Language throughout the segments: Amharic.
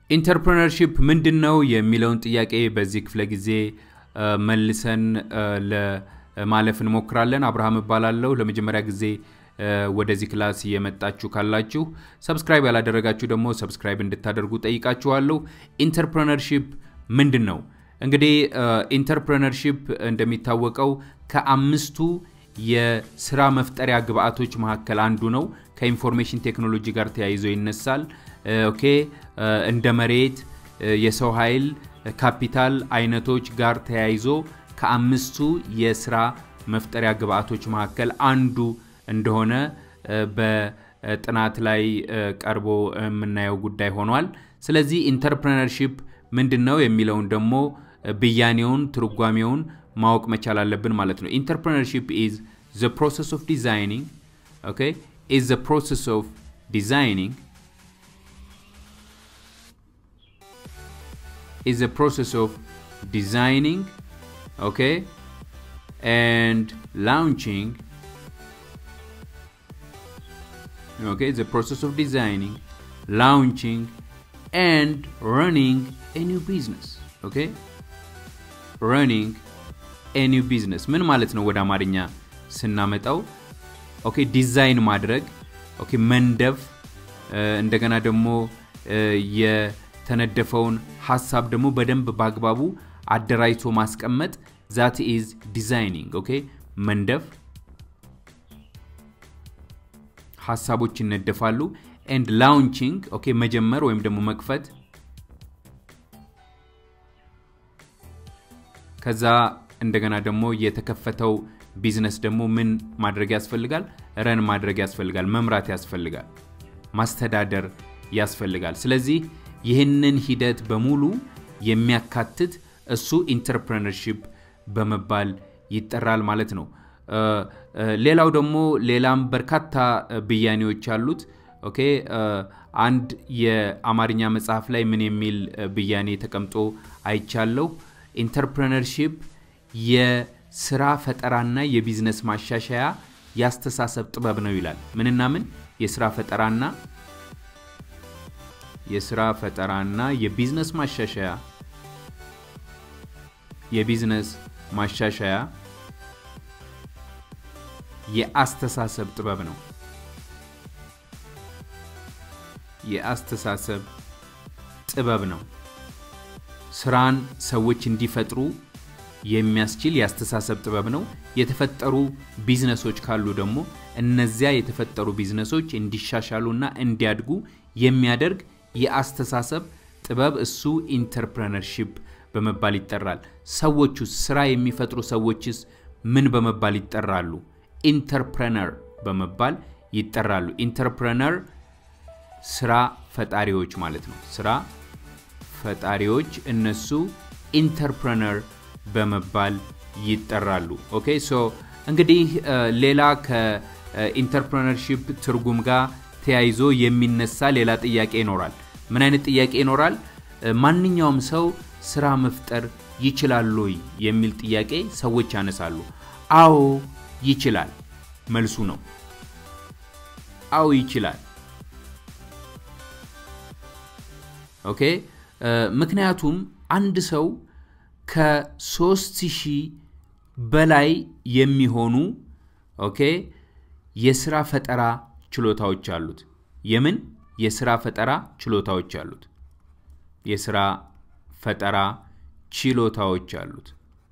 ኢንተርፕረነርሺፕ ምንድን ነው የሚለውን ጥያቄ በዚህ ክፍለ ጊዜ መልሰን ለማለፍ እንሞክራለን። አብርሃም እባላለሁ። ለመጀመሪያ ጊዜ ወደዚህ ክላስ የመጣችሁ ካላችሁ ሰብስክራይብ ያላደረጋችሁ ደግሞ ሰብስክራይብ እንድታደርጉ ጠይቃችኋለሁ። ኢንተርፕረነርሺፕ ምንድን ነው? እንግዲህ ኢንተርፕረነርሺፕ እንደሚታወቀው ከአምስቱ የስራ መፍጠሪያ ግብአቶች መካከል አንዱ ነው። ከኢንፎርሜሽን ቴክኖሎጂ ጋር ተያይዞ ይነሳል። ኦኬ እንደ መሬት፣ የሰው ኃይል፣ ካፒታል አይነቶች ጋር ተያይዞ ከአምስቱ የስራ መፍጠሪያ ግብአቶች መካከል አንዱ እንደሆነ በጥናት ላይ ቀርቦ የምናየው ጉዳይ ሆኗል። ስለዚህ ኢንተርፕረነርሺፕ ምንድን ነው የሚለውን ደግሞ ብያኔውን ትርጓሜውን ማወቅ መቻል አለብን ማለት ነው። ኢንተርፕረነርሺፕ ኢዝ ዘ ፕሮሰስ ኦፍ ዲዛይኒንግ ኦኬ ኢዝ ዘ ፕሮሰስ ኦፍ ዲዛይኒንግ is a process of designing okay and launching okay the process of designing launching and running a new business okay running a new business ምን ማለት ነው ወደ አማርኛ ስናመጣው ኦኬ ዲዛይን ማድረግ ኦኬ መንደፍ እንደገና ደግሞ የተነደፈውን ሀሳብ ደግሞ በደንብ በአግባቡ አደራጅቶ ማስቀመጥ ዛት ኢዝ ዲዛይኒንግ ኦኬ መንደፍ ሀሳቦች ይነደፋሉ ኤንድ ላውንቺንግ ኦኬ መጀመር ወይም ደግሞ መክፈት ከዛ እንደገና ደግሞ የተከፈተው ቢዝነስ ደግሞ ምን ማድረግ ያስፈልጋል ረን ማድረግ ያስፈልጋል መምራት ያስፈልጋል ማስተዳደር ያስፈልጋል ስለዚህ ይህንን ሂደት በሙሉ የሚያካትት እሱ ኢንተርፕረነርሺፕ በመባል ይጠራል ማለት ነው። ሌላው ደግሞ ሌላም በርካታ ብያኔዎች አሉት። ኦኬ አንድ የአማርኛ መጽሐፍ ላይ ምን የሚል ብያኔ ተቀምጦ አይቻለሁ። ኢንተርፕረነርሺፕ የስራ ፈጠራና የቢዝነስ ማሻሻያ የአስተሳሰብ ጥበብ ነው ይላል። ምንና ምን? የስራ ፈጠራና የስራ ፈጠራና የቢዝነስ ማሻሻያ የቢዝነስ ማሻሻያ የአስተሳሰብ ጥበብ ነው። የአስተሳሰብ ጥበብ ነው። ስራን ሰዎች እንዲፈጥሩ የሚያስችል የአስተሳሰብ ጥበብ ነው። የተፈጠሩ ቢዝነሶች ካሉ ደግሞ እነዚያ የተፈጠሩ ቢዝነሶች እንዲሻሻሉና እንዲያድጉ የሚያደርግ የአስተሳሰብ ጥበብ እሱ ኢንተርፕረነርሺፕ በመባል ይጠራል። ሰዎቹስ ስራ የሚፈጥሩ ሰዎችስ ምን በመባል ይጠራሉ? ኢንተርፕረነር በመባል ይጠራሉ። ኢንተርፕረነር ስራ ፈጣሪዎች ማለት ነው። ስራ ፈጣሪዎች እነሱ ኢንተርፕረነር በመባል ይጠራሉ። ኦኬ ሶ እንግዲህ ሌላ ከኢንተርፕረነርሺፕ ትርጉም ጋር ተያይዞ የሚነሳ ሌላ ጥያቄ ይኖራል። ምን አይነት ጥያቄ ይኖራል? ማንኛውም ሰው ስራ መፍጠር ይችላል ወይ የሚል ጥያቄ ሰዎች ያነሳሉ። አዎ ይችላል፣ መልሱ ነው። አዎ ይችላል። ኦኬ ምክንያቱም አንድ ሰው ከሶስት ሺህ በላይ የሚሆኑ ኦኬ የስራ ፈጠራ ችሎታዎች አሉት። የምን የስራ ፈጠራ ችሎታዎች አሉት። የስራ ፈጠራ ችሎታዎች አሉት።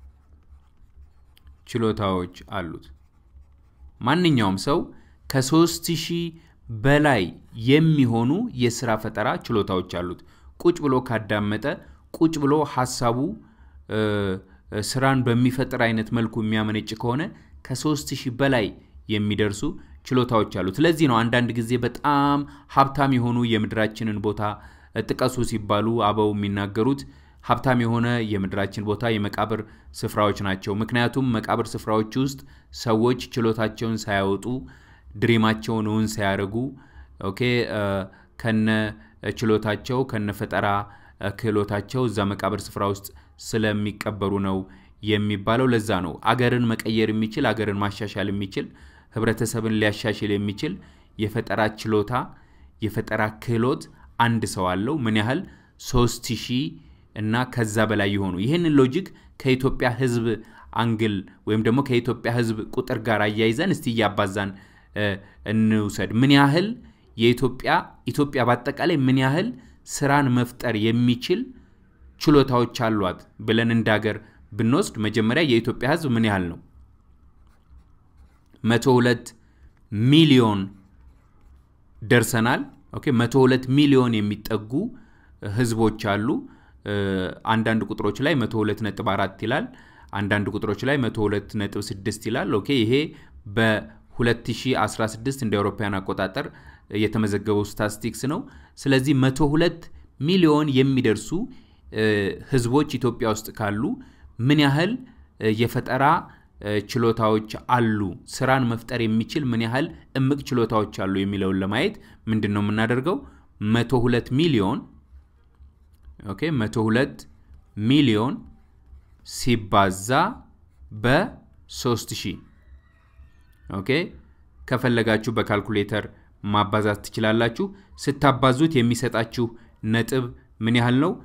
ችሎታዎች አሉት። ማንኛውም ሰው ከሶስት ሺህ በላይ የሚሆኑ የስራ ፈጠራ ችሎታዎች አሉት። ቁጭ ብሎ ካዳመጠ፣ ቁጭ ብሎ ሀሳቡ ስራን በሚፈጥር አይነት መልኩ የሚያመነጭ ከሆነ ከሶስት ሺህ በላይ የሚደርሱ ችሎታዎች አሉት። ለዚህ ነው አንዳንድ ጊዜ በጣም ሀብታም የሆኑ የምድራችንን ቦታ ጥቀሱ ሲባሉ አበው የሚናገሩት ሀብታም የሆነ የምድራችን ቦታ የመቃብር ስፍራዎች ናቸው። ምክንያቱም መቃብር ስፍራዎች ውስጥ ሰዎች ችሎታቸውን ሳያወጡ ድሪማቸውን እውን ሳያደርጉ ኦኬ ከነ ችሎታቸው ከነ ፈጠራ ክህሎታቸው እዛ መቃብር ስፍራ ውስጥ ስለሚቀበሩ ነው የሚባለው። ለዛ ነው አገርን መቀየር የሚችል አገርን ማሻሻል የሚችል ህብረተሰብን ሊያሻሽል የሚችል የፈጠራ ችሎታ የፈጠራ ክህሎት አንድ ሰው አለው። ምን ያህል 3000 እና ከዛ በላይ የሆኑ ይህንን ሎጂክ ከኢትዮጵያ ህዝብ አንግል ወይም ደግሞ ከኢትዮጵያ ህዝብ ቁጥር ጋር አያይዘን እስቲ እያባዛን እንውሰድ። ምን ያህል የኢትዮጵያ ኢትዮጵያ በአጠቃላይ ምን ያህል ስራን መፍጠር የሚችል ችሎታዎች አሏት ብለን እንደ ሀገር ብንወስድ መጀመሪያ የኢትዮጵያ ህዝብ ምን ያህል ነው? 102 ሚሊዮን ደርሰናል። ኦኬ 102 ሚሊዮን የሚጠጉ ህዝቦች አሉ። አንዳንድ ቁጥሮች ላይ 102.4 ይላል። አንዳንድ ቁጥሮች ላይ 102.6 ይላል። ኦኬ ይሄ በ2016 እንደ አውሮፓውያን አቆጣጠር የተመዘገበው ስታቲስቲክስ ነው። ስለዚህ 102 ሚሊዮን የሚደርሱ ህዝቦች ኢትዮጵያ ውስጥ ካሉ ምን ያህል የፈጠራ ችሎታዎች አሉ፣ ስራን መፍጠር የሚችል ምን ያህል እምቅ ችሎታዎች አሉ የሚለውን ለማየት ምንድን ነው የምናደርገው? 102 ሚሊዮን ኦኬ 102 ሚሊዮን ሲባዛ በ3000 ኦኬ ከፈለጋችሁ በካልኩሌተር ማባዛት ትችላላችሁ። ስታባዙት የሚሰጣችሁ ነጥብ ምን ያህል ነው?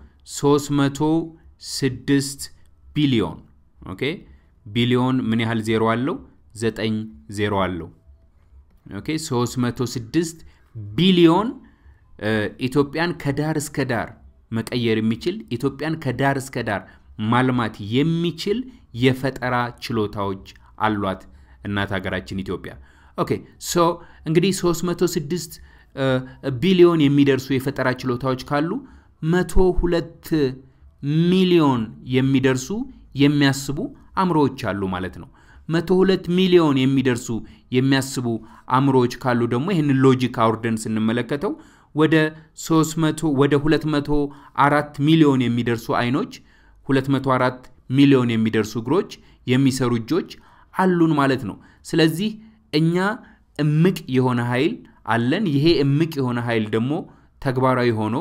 306 ቢሊዮን ኦኬ ቢሊዮን ምን ያህል ዜሮ አለው? ዘጠኝ ዜሮ አለው። ኦኬ 306 ቢሊዮን ኢትዮጵያን ከዳር እስከ ዳር መቀየር የሚችል ኢትዮጵያን ከዳር እስከ ዳር ማልማት የሚችል የፈጠራ ችሎታዎች አሏት እናት ሀገራችን ኢትዮጵያ። ኦኬ ሶ እንግዲህ 306 ቢሊዮን የሚደርሱ የፈጠራ ችሎታዎች ካሉ 102 ሚሊዮን የሚደርሱ የሚያስቡ አእምሮዎች አሉ ማለት ነው። 102 ሚሊዮን የሚደርሱ የሚያስቡ አእምሮዎች ካሉ ደግሞ ይህንን ሎጂክ አውርደን ስንመለከተው ወደ 300 ወደ 204 ሚሊዮን የሚደርሱ አይኖች፣ 204 ሚሊዮን የሚደርሱ እግሮች፣ የሚሰሩ እጆች አሉን ማለት ነው። ስለዚህ እኛ እምቅ የሆነ ኃይል አለን። ይሄ እምቅ የሆነ ኃይል ደግሞ ተግባራዊ ሆኖ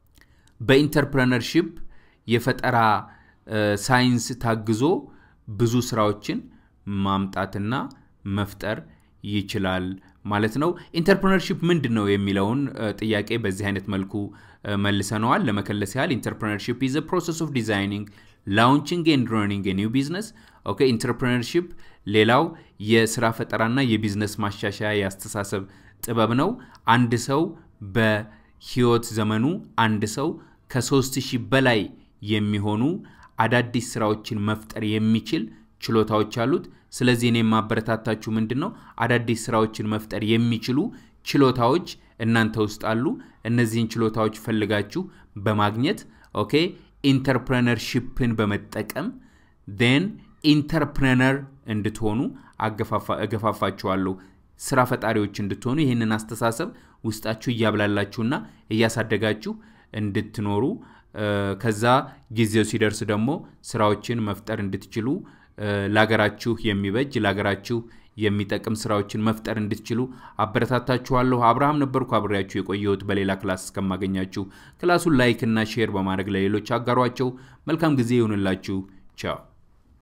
በኢንተርፕረነርሺፕ የፈጠራ ሳይንስ ታግዞ ብዙ ስራዎችን ማምጣትና መፍጠር ይችላል ማለት ነው። ኢንተርፕረነርሺፕ ምንድን ነው የሚለውን ጥያቄ በዚህ አይነት መልኩ መልሰነዋል። ለመከለስ ያህል ኢንተርፕረነርሺፕ ኢዝ ፕሮሰስ ኦፍ ዲዛይኒንግ ላውንቺንግ ኤንድ ረኒንግ ኒው ቢዝነስ። ኦኬ ኢንተርፕረነርሺፕ ሌላው የስራ ፈጠራና የቢዝነስ ማሻሻያ የአስተሳሰብ ጥበብ ነው። አንድ ሰው በህይወት ዘመኑ አንድ ሰው ከሶስት ሺህ በላይ የሚሆኑ አዳዲስ ስራዎችን መፍጠር የሚችል ችሎታዎች አሉት። ስለዚህ እኔ የማበረታታችሁ ምንድን ነው አዳዲስ ስራዎችን መፍጠር የሚችሉ ችሎታዎች እናንተ ውስጥ አሉ። እነዚህን ችሎታዎች ፈልጋችሁ በማግኘት ኦኬ ኢንተርፕረነርሺፕን በመጠቀም ን ኢንተርፕረነር እንድትሆኑ እገፋፋችኋለሁ። ስራ ፈጣሪዎች እንድትሆኑ ይህንን አስተሳሰብ ውስጣችሁ እያብላላችሁና እያሳደጋችሁ እንድትኖሩ ከዛ ጊዜው ሲደርስ ደግሞ ስራዎችን መፍጠር እንድትችሉ ለሀገራችሁ የሚበጅ ለሀገራችሁ የሚጠቅም ስራዎችን መፍጠር እንድትችሉ አበረታታችኋለሁ። አብርሃም ነበርኩ አብሬያችሁ የቆየሁት። በሌላ ክላስ እስከማገኛችሁ ክላሱን ላይክ እና ሼር በማድረግ ለሌሎች አጋሯቸው። መልካም ጊዜ ይሁንላችሁ። ቻው